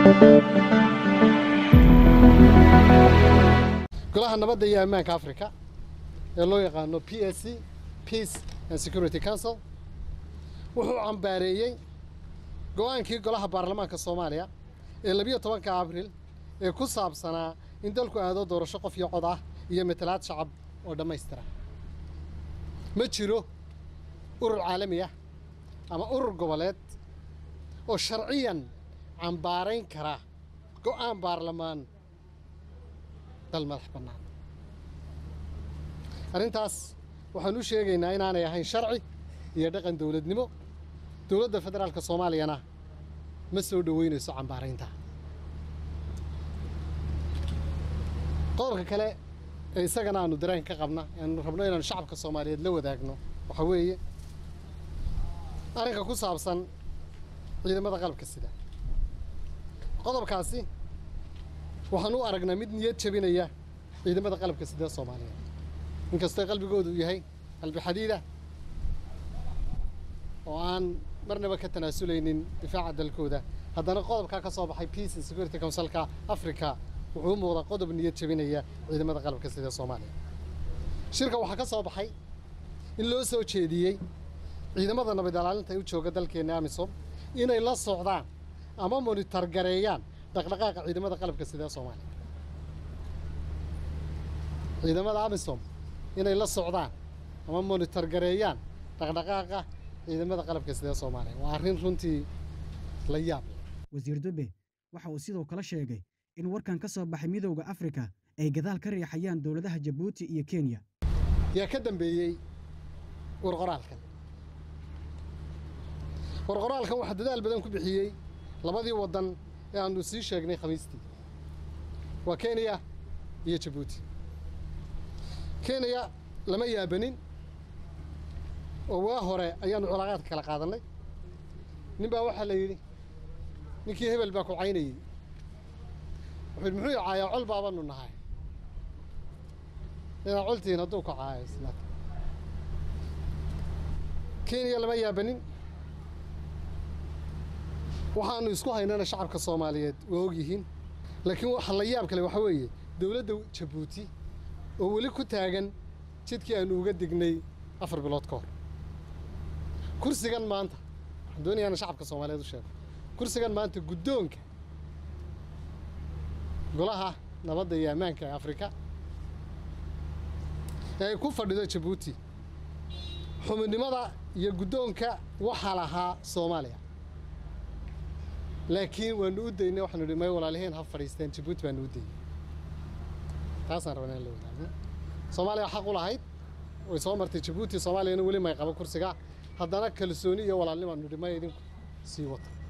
golaha nabadda iyo ammaanka africa ee loo yaqaano p s c peace and security council wuxuu cambaareeyey go-aankii golaha baarlamaanka soomaaliya ee labiyo tobanka abril ee ku saabsanaa in dalku aado doorasho qof iyo cod ah iyo matalaad shacab oo dhammaystira ma jiro urur caalami ah ama urur goboleed oo sharciyan cambaarayn kara go-aan baarlamaan dal madax bannaan arrintaas waxaan u sheegaynaa inaanay ahayn sharci iyo dhaqan dowladnimo dowladda federaalka soomaaliyana ma soo dhoweynayso cambaaraynta qodobka kale ee isagana aanu dareen ka qabna aanu rabno inaanu shacabka soomaaliyeed la wadaagno waxaa weeye arrinka ku saabsan ciidamada qalabka sida qodobkaasi waxaan u aragnaa mid niyad jabinaya ciidamada qalabka sida soomaaliyeed inkastoo qalbigoodu yahay qalbi xadiida oo aan marnaba ka tanaasulaynin difaaca dalkooda haddana qodobkaa ka soo baxay peace and security councilka africa wuxuu u muuqdaa qodob niyad jabinaya ciidamada qalabka sida soomaaliya shirka waxaa ka soo baxay in loo soo jeediyey ciidamada nabad ilaalinta ee u jooga dalkeenna amisom inay la socdaan ama monitor gareeyaan dhaqdhaqaaqa ciidamada qalabka sida soomaaliya ciidamada amisom inay la socdaan ama monitor gareeyaan dhaqdhaqaaqa ciidamada qalabka sida soomaaliya waa arrin runtii la yaab leh wasiir dube waxa uu sidoo kale sheegay in warkan ka soo baxay midowda afrika ay gadaal ka riixayaan dowladaha jabuuti iyo kenya yaa ka dambeeyey warqoraalkan warqoraalkan waxaa dadaal badan ku bixiyey labadii waddan ee aanu sii sheegnay khamiistii waa kenya iyo jabuuti kenya lama yaabanin oo waa hore ayaanu culaaqaadka kala qaadannay nin baa waxaa la yidhi ninkii hebel baa ku caynayey wuxuu yidhi muxuu caayaa col baabanu nahay inaad coltihiin hadduu ku caayo isla kenya lama yaabanin waxaanu isku haynana shacabka soomaaliyeed waa og yihiin laakiin waxa la yaab kale waxaa weeye dowladda jabuuti oo weli ku taagan jidkii aanu uga dignay afar bilood ka hor kursigan maanta waxaan doonayaa inaan shacabka soomaaliyeed u sheego kursigan maanta guddoonka golaha nabadda iyo ammaanka ee afrika ee ay ku fadhido jabuuti xubinimada iyo guddoonka waxaa lahaa soomaaliya laakiin waanu u daynay waxaanu idhi may walaaliheen ha fadhiisteen jabuuti baanu u daynay taasaan rabnaa in la wadaagno soomaaliya xaq u lahayd way soo martay jabuuti soomaaliyana weli may qabo kursiga haddana kalsooni iyo walaalnimaanu idhi may idinku sii wata